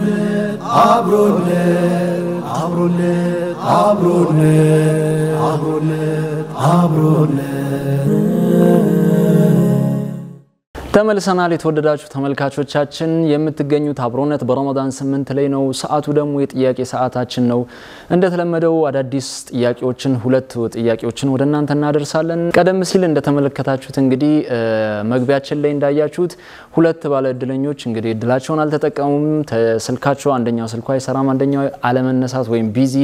አብሮነት አብሮነት አብሮነት አብሮነት አብሮነት ተመልሰናል። የተወደዳችሁ ተመልካቾቻችን የምትገኙት አብሮነት በረመዳን ስምንት ላይ ነው። ሰዓቱ ደግሞ የጥያቄ ሰዓታችን ነው። እንደተለመደው አዳዲስ ጥያቄዎችን ሁለት ጥያቄዎችን ወደ እናንተ እናደርሳለን። ቀደም ሲል እንደተመለከታችሁት እንግዲህ መግቢያችን ላይ እንዳያችሁት ሁለት ባለ እድለኞች እንግዲህ እድላቸውን አልተጠቀሙም። ስልካቸው አንደኛው ስልኩ አይሰራም፣ አንደኛው አለመነሳት ወይም ቢዚ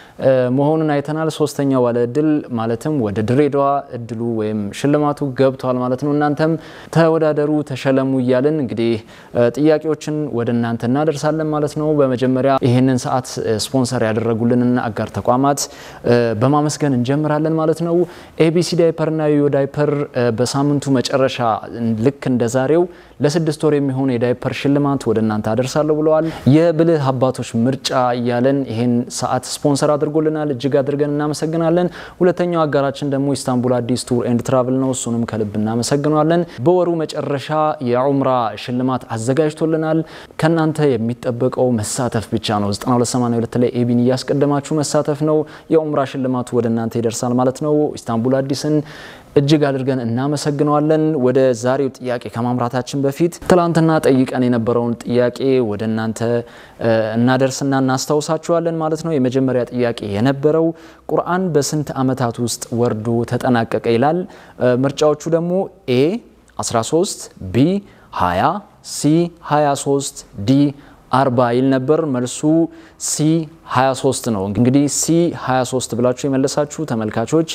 መሆኑን አይተናል። ሶስተኛው ባለ እድል ማለትም ወደ ድሬዳዋ እድሉ ወይም ሽልማቱ ገብቷል ማለት ነው። እናንተም ተወዳደሩ፣ ተሸለሙ እያልን እንግዲህ ጥያቄዎችን ወደ እናንተ እናደርሳለን ማለት ነው። በመጀመሪያ ይህንን ሰዓት ስፖንሰር ያደረጉልንን አጋር ተቋማት በማመስገን እንጀምራለን ማለት ነው። ኤቢሲ ዳይፐርና ዮዮ ዳይፐር በሳምንቱ መጨረሻ ልክ እንደ ዛሬው ለስድስት ወር የሚሆን የዳይፐር ሽልማት ወደ እናንተ አደርሳለሁ ብለዋል። የብልህ አባቶች ምርጫ እያለን ይህን ሰዓት ስፖንሰር አድርጎልናል። እጅግ አድርገን እናመሰግናለን። ሁለተኛው አጋራችን ደግሞ ኢስታንቡል አዲስ ቱር ኤንድ ትራቭል ነው። እሱንም ከልብ እናመሰግናለን። በወሩ መጨረሻ የዑምራ ሽልማት አዘጋጅቶልናል። ከእናንተ የሚጠበቀው መሳተፍ ብቻ ነው። 9282 ላይ ኤቢን እያስቀደማችሁ መሳተፍ ነው። የዑምራ ሽልማቱ ወደ እናንተ ይደርሳል ማለት ነው። ኢስታንቡል አዲስን እጅግ አድርገን እናመሰግነዋለን። ወደ ዛሬው ጥያቄ ከማምራታችን በፊት ትላንትና ጠይቀን የነበረውን ጥያቄ ወደ እናንተ እናደርስና እናስታውሳችኋለን ማለት ነው። የመጀመሪያ ጥያቄ የነበረው ቁርአን በስንት ዓመታት ውስጥ ወርዶ ተጠናቀቀ ይላል። ምርጫዎቹ ደግሞ ኤ 13፣ ቢ 20፣ ሲ 23፣ ዲ አርባ ይል ነበር። መልሱ ሲ 23 ነው። እንግዲህ ሲ 23 ብላችሁ የመለሳችሁ ተመልካቾች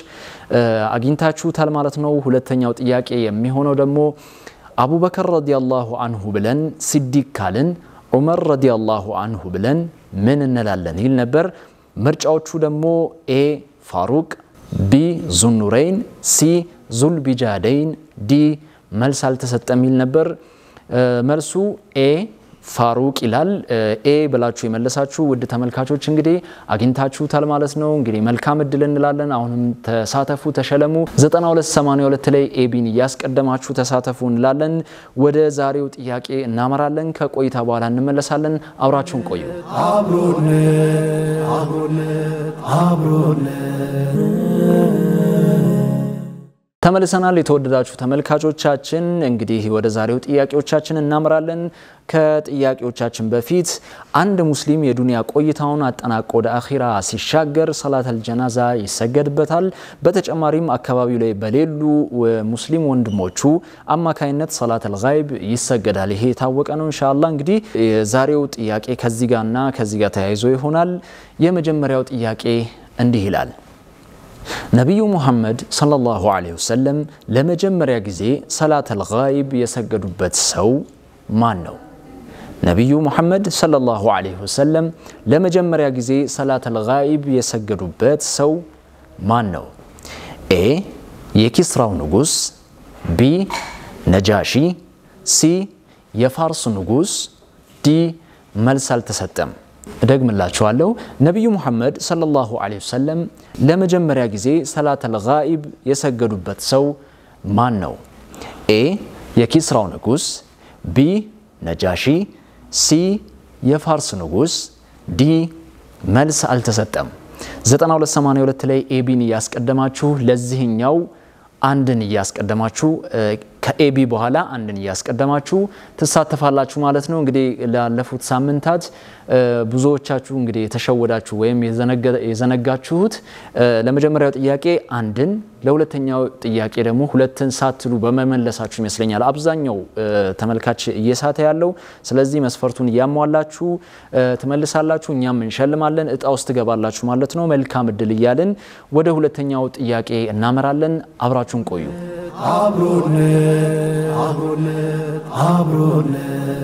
አግኝታችሁታል ማለት ነው። ሁለተኛው ጥያቄ የሚሆነው ደግሞ አቡበከር ረዲያላሁ አንሁ ብለን ሲዲቅ ካልን ዑመር ረዲያላሁ አንሁ ብለን ምን እንላለን ይል ነበር። ምርጫዎቹ ደግሞ ኤ ፋሩቅ፣ ቢ ዙኑረይን፣ ሲ ዙልቢጃደይን፣ ዲ መልስ አልተሰጠም ይል ነበር። መልሱ ኤ ፋሩቅ ይላል። ኤ ብላችሁ የመለሳችሁ ውድ ተመልካቾች እንግዲህ አግኝታችሁታል ማለት ነው። እንግዲህ መልካም እድል እንላለን። አሁንም ተሳተፉ፣ ተሸለሙ። 9282 ላይ ኤቢን እያስቀደማችሁ ተሳተፉ እንላለን። ወደ ዛሬው ጥያቄ እናመራለን። ከቆይታ በኋላ እንመለሳለን። አብራችሁን ቆዩ። አብሮነት አብሮነት አብሮነት ተመልሰናል። የተወደዳችሁ ተመልካቾቻችን እንግዲህ ወደ ዛሬው ጥያቄዎቻችን እናምራለን። ከጥያቄዎቻችን በፊት አንድ ሙስሊም የዱንያ ቆይታውን አጠናቆ ወደ አኺራ ሲሻገር ሰላተል ጀናዛ ይሰገድበታል። በተጨማሪም አካባቢው ላይ በሌሉ ሙስሊም ወንድሞቹ አማካይነት ሰላተል ጋይብ ይሰገዳል። ይሄ የታወቀ ነው። ኢንሻአላህ እንግዲህ የዛሬው ጥያቄ ከዚህ ጋርና ከዚህ ጋር ተያይዞ ይሆናል። የመጀመሪያው ጥያቄ እንዲህ ይላል ነቢዩ ሙሐመድ ሰለላሁ ዐለይሂ ወሰለም ለመጀመሪያ ጊዜ ሰላተል ጋይብ የሰገዱበት ሰው ማን ነው? ነቢዩ ሙሐመድ ሰለላሁ ዐለይሂ ወሰለም ለመጀመሪያ ጊዜ ሰላተል ጋይብ የሰገዱበት ሰው ማን ነው? ኤ የኪስራው ንጉስ፣ ቢ ነጃሺ፣ ሲ የፋርስ ንጉስ፣ ዲ መልስ አልተሰጠም። እደግምላችኋለሁ። ነቢዩ ሙሐመድ ሰለላሁ ዐለይሂ ወሰለም ለመጀመሪያ ጊዜ ሰላተል ጋኢብ የሰገዱበት ሰው ማን ነው? ኤ የኪስራው ንጉስ፣ ቢ ነጃሺ፣ ሲ የፋርስ ንጉስ፣ ዲ መልስ አልተሰጠም። 9282 ላይ ኤቢን እያስቀደማችሁ ለዚህኛው አንድን እያስቀደማችሁ ከኤቢ በኋላ አንድን እያስቀደማችሁ ትሳተፋላችሁ ማለት ነው። እንግዲህ ላለፉት ሳምንታት ብዙዎቻችሁ እንግዲህ የተሸወዳችሁ ወይም የዘነጋችሁት ለመጀመሪያው ጥያቄ አንድን፣ ለሁለተኛው ጥያቄ ደግሞ ሁለትን ሳትሉ በመመለሳችሁ ይመስለኛል አብዛኛው ተመልካች እየሳተ ያለው። ስለዚህ መስፈርቱን እያሟላችሁ ትመልሳላችሁ፣ እኛም እንሸልማለን፣ እጣ ውስጥ ትገባላችሁ ማለት ነው። መልካም እድል እያልን ወደ ሁለተኛው ጥያቄ እናመራለን። አብራችሁን ቆዩ። አብሮነት አብሮነት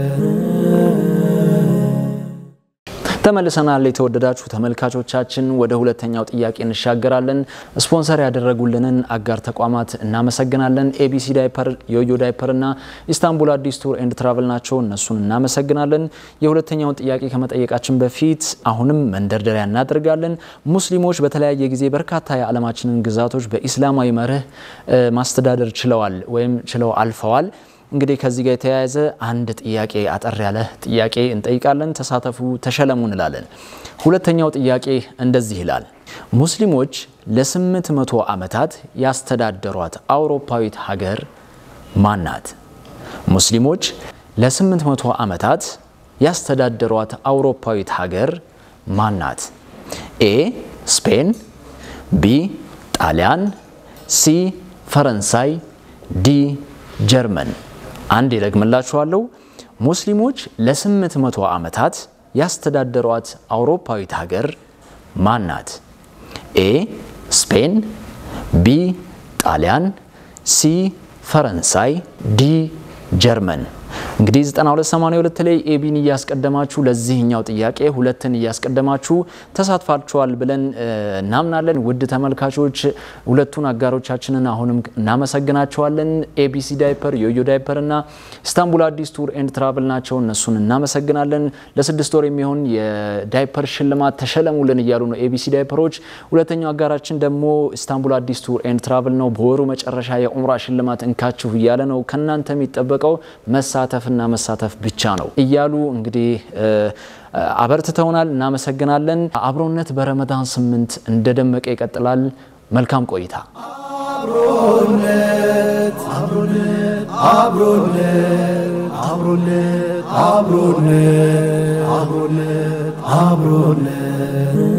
አብሮነት ተመልሰናል። የተወደዳችሁ ተመልካቾቻችን ወደ ሁለተኛው ጥያቄ እንሻገራለን። ስፖንሰር ያደረጉልንን አጋር ተቋማት እናመሰግናለን። ኤቢሲ ዳይፐር፣ ዮዮ ዳይፐር እና ኢስታንቡል አዲስ ቱር ኤንድ ትራቨል ናቸው። እነሱን እናመሰግናለን። የሁለተኛውን ጥያቄ ከመጠየቃችን በፊት አሁንም መንደርደሪያ እናደርጋለን። ሙስሊሞች በተለያየ ጊዜ በርካታ የዓለማችንን ግዛቶች በኢስላማዊ መርህ ማስተዳደር ችለዋል ወይም ችለው አልፈዋል። እንግዲህ ከዚህ ጋር የተያያዘ አንድ ጥያቄ አጠር ያለ ጥያቄ እንጠይቃለን። ተሳተፉ፣ ተሸለሙ እንላለን። ሁለተኛው ጥያቄ እንደዚህ ይላል። ሙስሊሞች ለስምንት መቶ ዓመታት ያስተዳደሯት አውሮፓዊት ሀገር ማን ናት? ሙስሊሞች ለስምንት መቶ ዓመታት ያስተዳደሯት አውሮፓዊት ሀገር ማን ናት? ኤ ስፔን፣ ቢ ጣሊያን፣ ሲ ፈረንሳይ፣ ዲ ጀርመን። አንድ ይደግምላችኋለሁ። ሙስሊሞች ለስምንት መቶ ዓመታት ያስተዳደሯት አውሮፓዊት ሀገር ማን ናት? ኤ ስፔን፣ ቢ ጣሊያን፣ ሲ ፈረንሳይ፣ ዲ ጀርመን። እንግዲህ 9282 ላይ ኤቢን እያስቀደማችሁ ለዚህኛው ጥያቄ ሁለትን እያስቀደማችሁ ተሳትፋችኋል ብለን እናምናለን። ውድ ተመልካቾች ሁለቱን አጋሮቻችንን አሁንም እናመሰግናቸዋለን። ኤቢሲ ዳይፐር፣ ዮዮ ዳይፐር እና ኢስታንቡል አዲስ ቱር ኤንድ ትራቭል ናቸው። እነሱን እናመሰግናለን። ለስድስት ወር የሚሆን የዳይፐር ሽልማት ተሸለሙልን እያሉ ነው ኤቢሲ ዳይፐሮች። ሁለተኛው አጋራችን ደግሞ ኢስታንቡል አዲስ ቱር ኤንድ ትራቭል ነው። በወሩ መጨረሻ የኡምራ ሽልማት እንካችሁ እያለ ነው። ከእናንተ የሚጠበቀው መሳተፍና መሳተፍ ብቻ ነው እያሉ እንግዲህ አበርትተውናል። እናመሰግናለን። አብሮነት በረመዳን ስምንት እንደደመቀ ይቀጥላል። መልካም ቆይታ። አብሮነት አብሮነት አብሮነት አብሮነት አብሮነት አብሮነት አብሮነት